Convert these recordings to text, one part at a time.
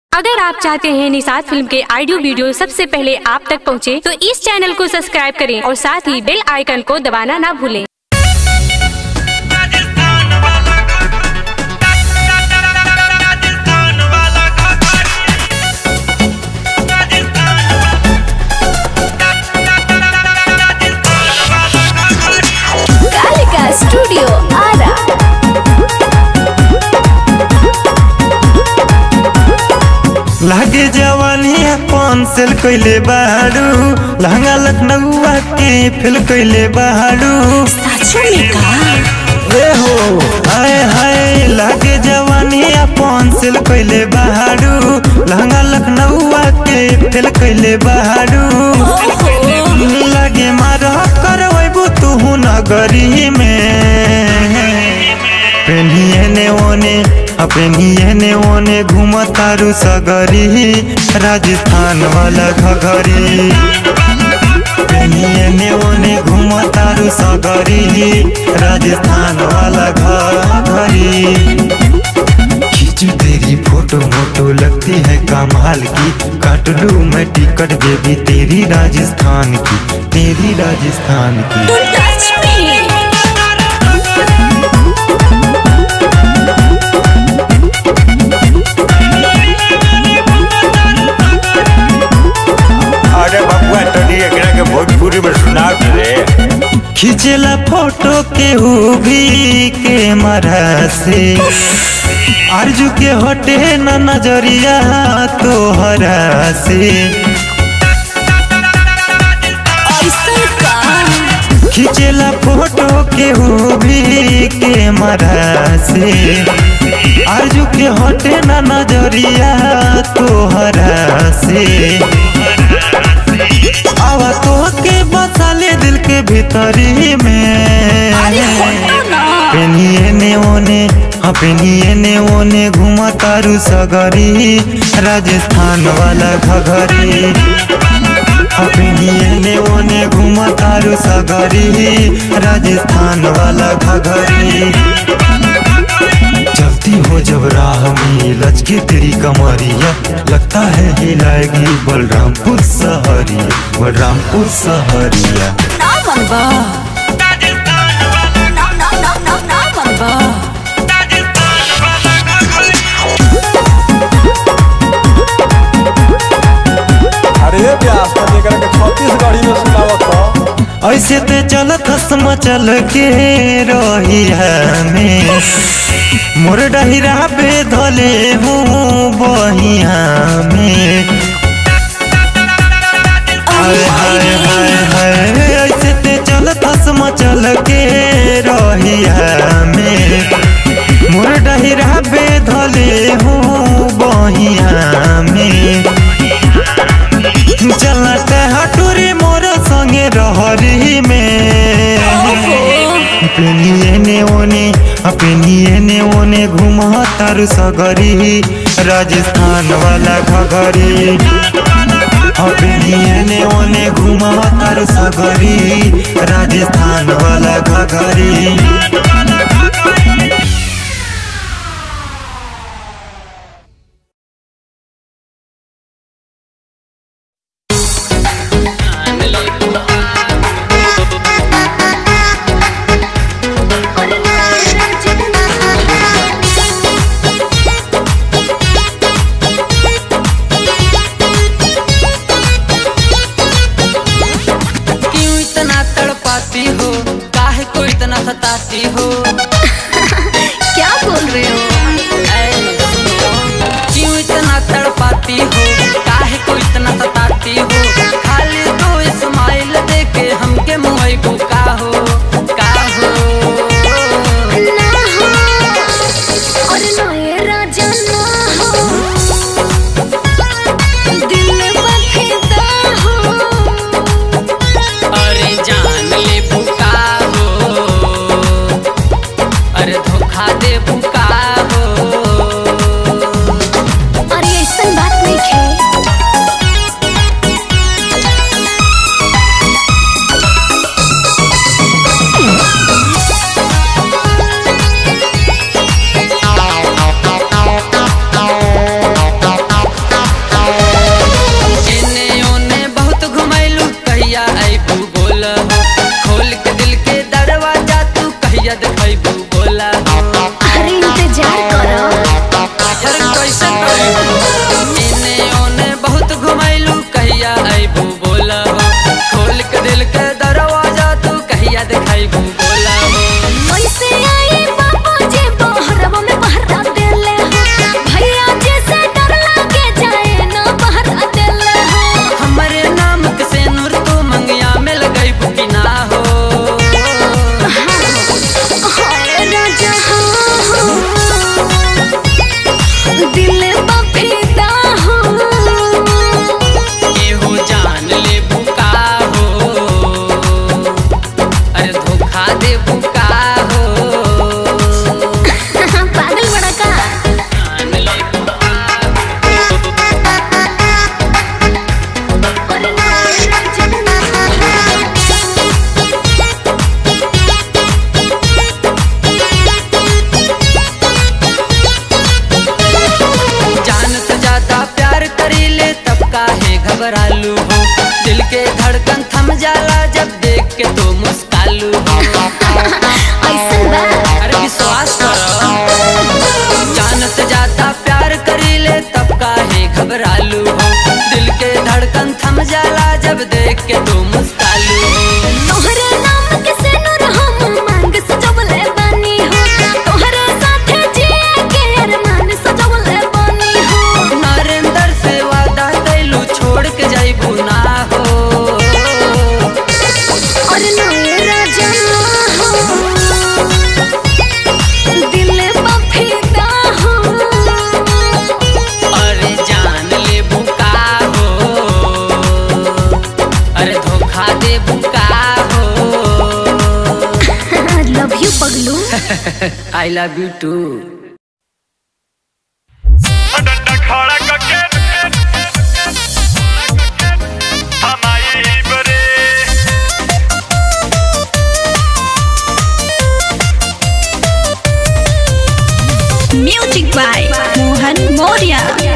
अगर आप चाहते हैं निषाद फिल्म के ऑडियो वीडियो सबसे पहले आप तक पहुंचे, तो इस चैनल को सब्सक्राइब करें और साथ ही बेल आइकन को दबाना ना भूलें राजस्थान वाला राजस्थान वाला कालिका स्टूडियो आरा लागे जवानी अपन सेल कैले बाड़ू लहंगा लखनऊआ के फेल कैले बाड़ू साचो में का ए हो हाय हाय लागे जवानी अपन सेल कैले बाड़ू लहंगा लखनऊआ के फेल कैले बाड़ू लागे मारा करवैबू तू नगरी में पेनिए ने ओने आ पेनिए ने ओने घूमतारू सगरी राजस्थान वाला घघरी पेनिए ने ओने घूमतारू सगरी राजस्थान वाला घघरी खींचू तेरी फोटो मोटो लगती है कमाल की काट लू मैं टिकट बेबी तेरी राजस्थान की तेरी राजस्थान की डोंट टच मी अरे बबुआ तनी एकरा के भोजपुरी में सुना दे खिंचला फोटो के भी के मरा से अर्जू के हटे न नजरिया तोहरा से ऐसा का खिंचला फोटो के भी के मरा से अर्जू के हटे न नजरिया तोहरा से आवा तो के बसाले दिल के भीतरी में अरे हटो ना पेनिए ने ओने हाँ पेनिए ने ओने घुमा तारू सगरी राजस्थान वाला घघरी हाँ पेनिए ने ओने घुमा तारू सगरी राजस्थान वाला घघरी चलती हो जब राह में लचके तेरी कमरिया लगता है हिलाएगी बलरामपुर सहरिया बलरामपुर सहरिया ना मनबा ना ना ना ना ना मनबा अरे व्यास तो एकरा के छत्तीसगढ़ी में सुनावत हो ऐसे ते चलत हसम चल के रही हमें मोर डहिरा पे धले हूँ बहिया में हाय हाय हाय हाय ऐसे ते चलत हसम चल के रही हमें मोर डहिरा पे धले हूँ बहिया में चलते हटूरी मोर संगे रहरी में पेनिए ने ओने पेनिए ने ओने घुमा तारू सगरी राजस्थान वाला घघरी पेनिए ने ओने घुमा तारू सगरी राजस्थान वाला घघरी क्यों इतना तड़पाती हो काहे को इतना सताती हो क्या बोल रहे हो ऐ सुनो, क्यों इतना तड़पाती हो काहे को इतना सताती हो खाली दो स्माइल दे के हमके मुंह को का हो का हो ना हो और ना ये राजा ना हो दिल बखेता हो अरे जान ले भूका हो अरे धोखा दे भूका हो अरे ऐसा बात नहीं है आई लव यू टू डंडा खड़ा करके हमारी बरे म्यूजिक बाय मोहन मौर्य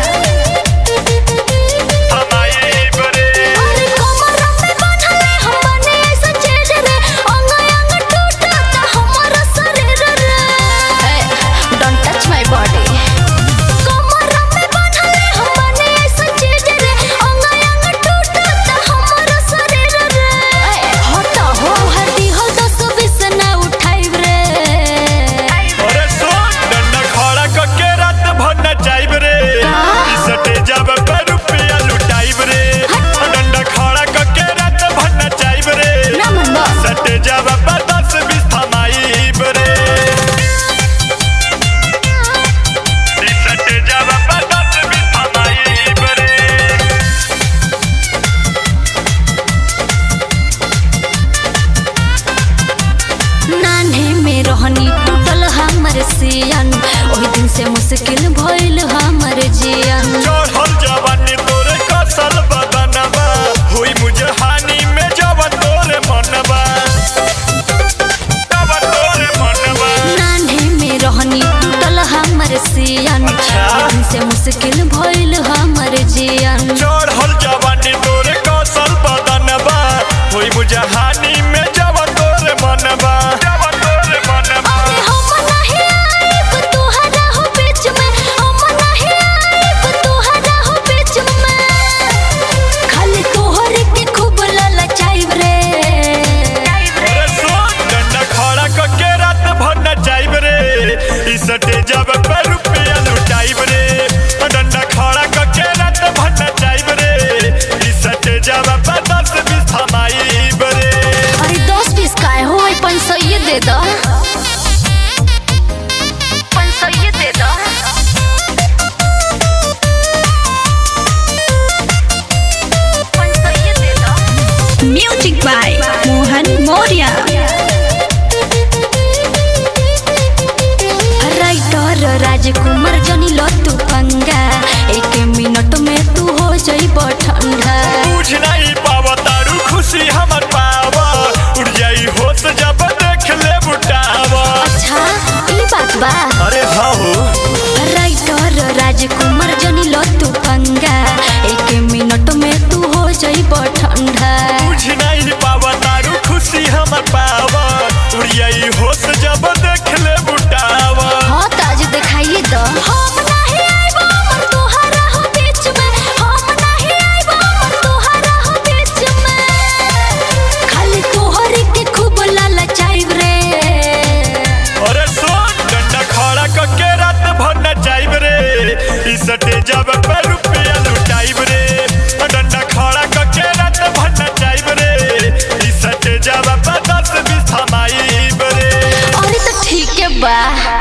हमारी बरे अरे कमरा पे बांधले हम बने ऐसा चेज रे अंग अंग टूटता हमारा शरीर रे डोंट टच माय बॉडी कमरा पे बांधले हम बने ऐसा चेज रे अंग अंग टूटता हमारा शरीर रे हटा हो हड्डी हो दस बीस ना उठाई रे अरे सुन डंडा खड़ा करके रात भर नचाइब रे सटे जब पे रुपया लुटाइब रे डंडा खड़ा करके रात भर नचाइब रे ना मन बा सटे जब पे दस बीस थमाइब रे सटे जब पे दस बीस थमाइब रे नान्हे में रहनी टूटल हमर सियन ओही दिन से मुश्किल भइल हमर जियन चढ़ल जवानी तोरे कसल बदनबा हुई मुझे हानि में जवन तोरे मनबा जवन तोरे मनबा नान्हे में रहनी टूटल हमर सियन अच्छा। ओही दिन से मुश्किल भइल हमर जियन चढ़ल जवानी तोरे कसल बदनबा हुई मुझे हानि में जवन तोरे मनबा जवन तोरे मनबा अरे हम नहीं आइब तुहरा हो बीच में हम नहीं आइब तुहरा हो बीच में खाली तोहर के खूब ललचाइब रे अरे सुन डंडा खड़ा करके रात भर नचाइब रे ई सटे जब पे रुपया लुटाइब रे डंडा खड़ा करके रात भर नचाइब रे ई सटे जब पे दस बीस थमाइब रे अरे दस बीस काय हो पाँच सौ ये दे दो पाँच सौ ये दे दो पाँच सौ ये दे दो music by Mohan Maurya writer Rajkumar जनी लतू पंगा एक मिनट में तू हो जाइब ठंडा बुझ नहीं पावा तारू खुशी हमर पावा उड़ जाई होश जब देख ले बुटावा अच्छा ई बात बा अरे हाँ हो राइटर राजकुमार जनी लतू पंगा एक मिनट में तू हो जाइब ठंडा बुझ नहीं पावा तारू खुशी हमर पावा उड़ जाई होश जब देख ले बुटावा हाँ ताज दिखाइए दो हम नहीं आइब अमर तोहरा हो बीच में हम नहीं आइब अमर तोहरा हो बीच में खाली तोहरे के खूब ललचाइब रे अरे सुन डंडा खड़ा करके रात भर नचाइब रे ई सटे जब पे रुपया लुटाइब रे डंडा खड़ा करके रात भर नचाइब रे ई सटे जब पे दस बीस थमाइब रे अरे तो ठीक है बा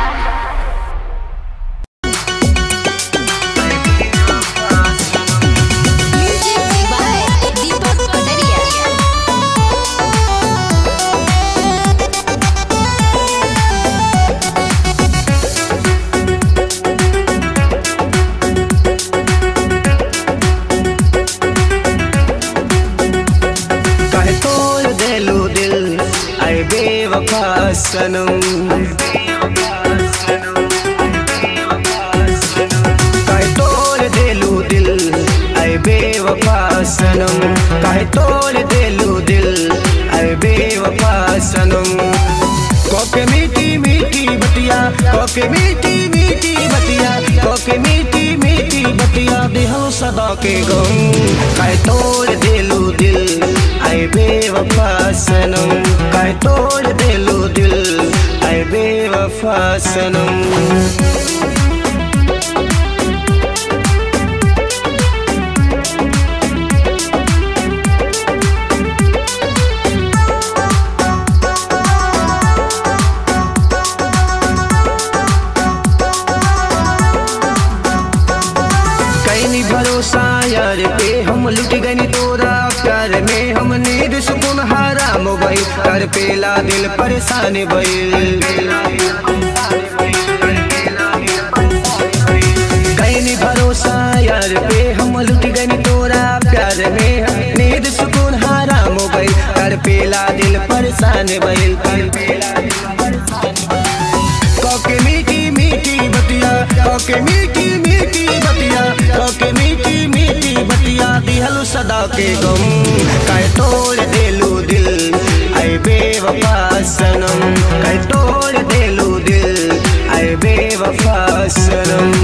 कहे तोड़ देलू दिल आए बेवफा सनम कहे तोड़ देलू दिल आए बेवफा सनम कहे तोड़ देलू दिल आए बेवफा सनम कोके मीठी मीठी बतिया कोके मीठी मीठी बतिया कोके मीठी मीठी बतिया दिहो सदा के गम काय तोड़ देलू दिल आए बेवफा सनम काय तोड़ देलू दिल आए बेवफा सनम कैनी भरोसा भरोसा यार पे हम लुट गनी तोरा प्यार में हम नींद सुकून हराम भइल कर पेला दिल परेशान भइल कैनी भरोसा यार पे हम लुट गनी तोरा प्यार में नींद सुकून हराम भइल कर पेला दिल परेशान भइल कर पेला दिल कके मीठी मीठी बतिया कके मीठी मीठी बतिया कके मीठी मीठी बतिया दिहलु सदा के गम काय तोड़ देलू दिल ऐ बेवफा सनम काय तोड़ देलू दिल ऐ बेवफा सनम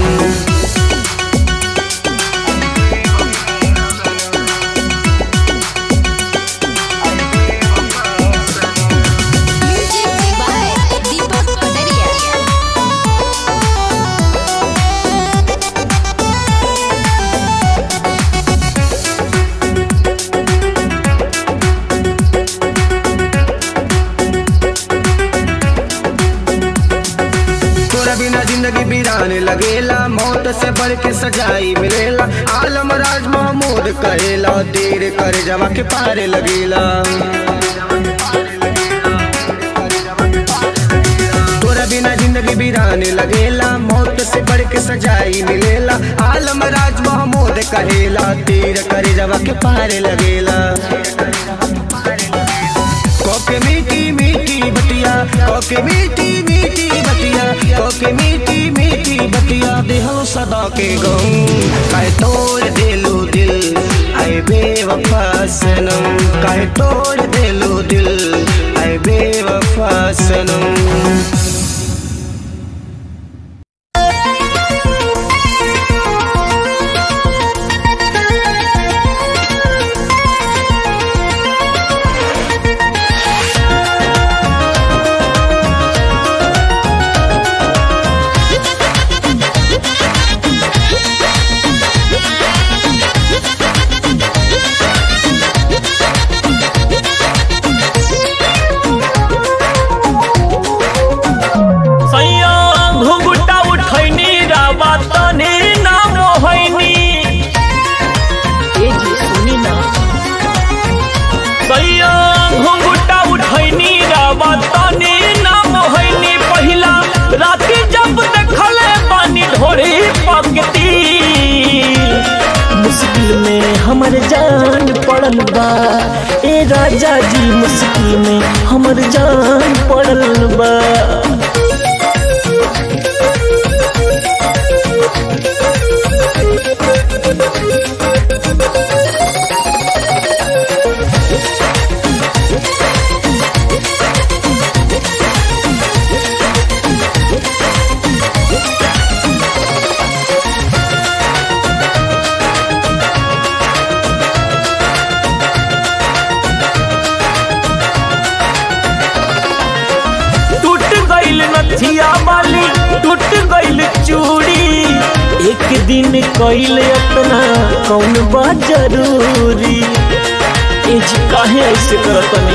म्यूजिक बाय दीपक कटरिया तोरा बिना जिंदगी बिराने लगेला मौत से बढ़ के सजाई मिलेला आलम राज महमूद कहेला देर कर जवा के पारे लगेला तोरा बिना जिंदगी बिराने लगेला मौत से बढ़ के सजाई मिलेला आलम राज महमूद कहेला तीर कर जवा के पारे लगेला कोके मीठी मीठी बतिया कोके मीठी मीठी बतिया कोके मीठी मीठी बतिया देहो सदा के गम काहे तोड़ देलू दिल आए बेवफा सनम काहे तोड़ देलू दिल आए बेवफा सनम सैया घुंघुटा उठैनी रावा तने ना मोहैनी ए जी सुनी ना सैया घुंघुटा उठैनी रावा तने ना मोहैनी पहिला राती जब देखले पानी ढोरी पकती मुश्किल में हमर जान पड़ल बा ए राजा जी मुश्किल में हमर जान पड़ल बा टूट गइल नथिया वाली टूट गइल चूड़ी एक दिन कइल अपना कौन बा जरूरी ए जी काहे ऐसे करतनी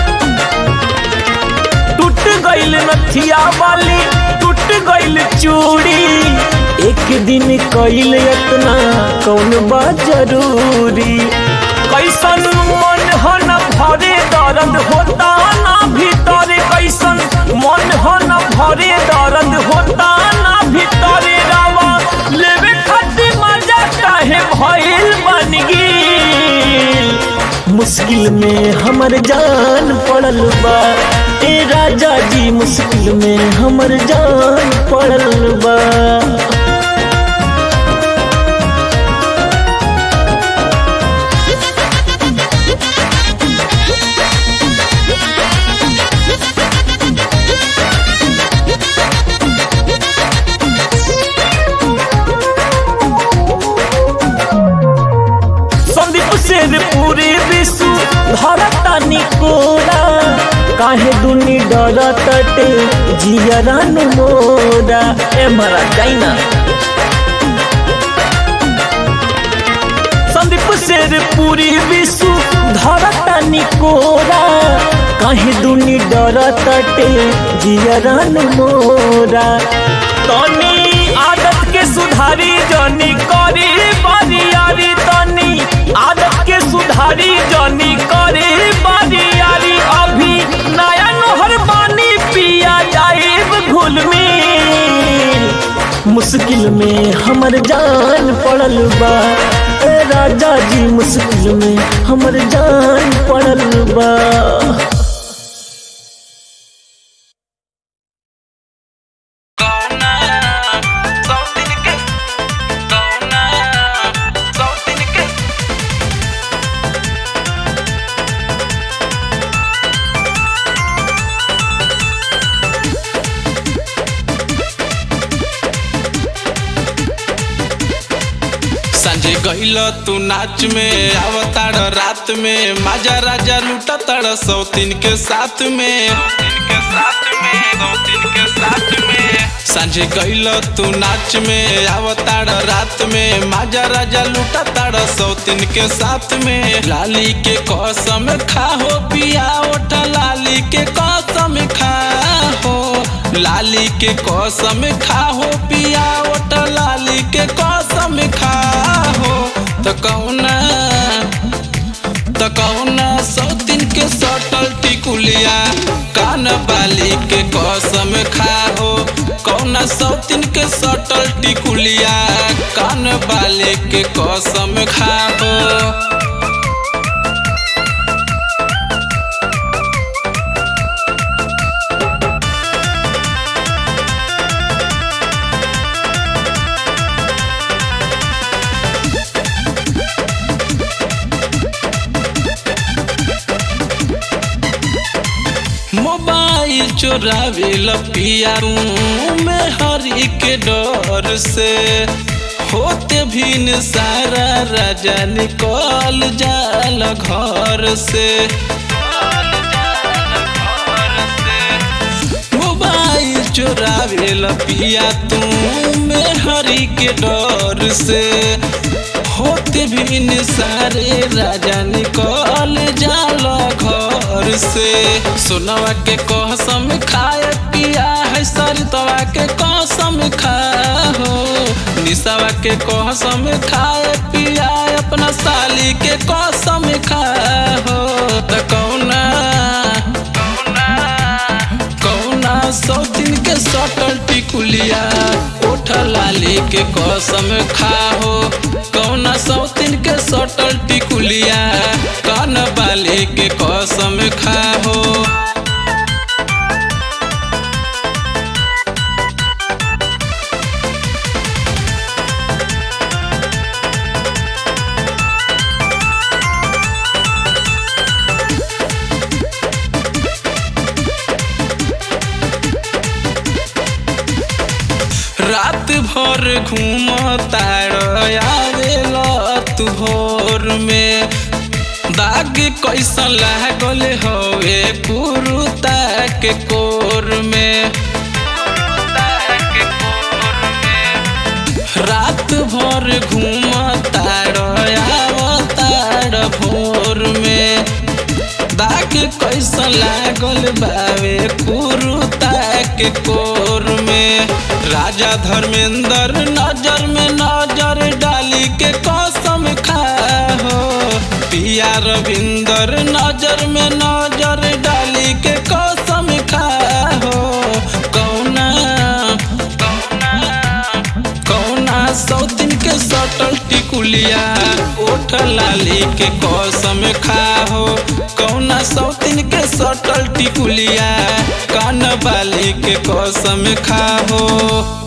टूट गइल नथिया वाली टूट गइल चूड़ी एक दिन कइल अपना कौन बा जरूरी कैसन मन हो न भरे दर्द होता ना भीतर कैसन मन हो न भरे दर्द होता ना भीतर रावा लेवे खातिर मजा काहे भइल बन गेल मुश्किल में हमर जान पड़ल बा ए राजा जी मुश्किल में हमर जान पड़ल बा संदीप शेर पूरे विश्व धरता निकोरा काहे दुनी डर तटे जियरन मोरा ए मरा जाइना संदीप शेर पूरी विश्व धरता निकोरा काहे दुनी डर तटे जियरन मोरा तनी आदत के सुधारी जनी करी बरियारी तनी आदत के सुधारी जनी करी बरियारी अभी नया नहर पानी पिया जाइब घुल में मुश्किल में हमर जान पड़ल बा ए राजा जी मुश्किल में हमर जान पड़ल बा संजय गईल तू नाच में अवतार रात में माजा राजा लूटा तड़ सौतीन के साथ में संजय गईल तू नाच में अवतार रात में माजा राजा लूटा तड़ सौतीन के साथ में लाली के कसम खाहो पिया ओठा लाली के कसम खाहो लाली के कसम खाहो पिया ओठा लाली के कसम खाहो तो कौना तो कौना सौतीन के सटल टिकुलिया कान बाली के कसम खाहो कौना सौतीन के सटल टिकुलिया कान बाली के कसम खाहो मोबाइल चोरावे लपिया में हरी के डर से होते भी न सारा राजा निकल जाल घर से मोबाइल चोरावे लपिया तू में हरी के डर से होते भी न सारे राजा निकल जाल घर से सोनवा के कसम खाए पिया है सरितवा के कसम खाओ निशावा के कसम खाए पिया अपना साली के कसम खाओ तो कौना कौना सौ दिन के सटल टिकुलिया ओठ लाली के कसम खाहो कौना सौ दिन के सटल टिकुलिया कान बाली के कसम खाहो रात भर घूम आवेला तू भोर में दाग कैसन लागल हवे पुरुता के कोर में रात भर घूम तार आवतार भोर में दाग कैसन लागल बावे कुरुता के कोर में राजा धर्मेंद्र नजर में नजर डाली के कसम खाहो पिया रविंदर नजर में नजर डाली के कसम खाहो कौना कौना सौ दिन के सटल टिकुलिया ओठ लाली के कसम खाहो कौना सौ दिन के सटल टिकुलिया कान बाली के कसम खाहो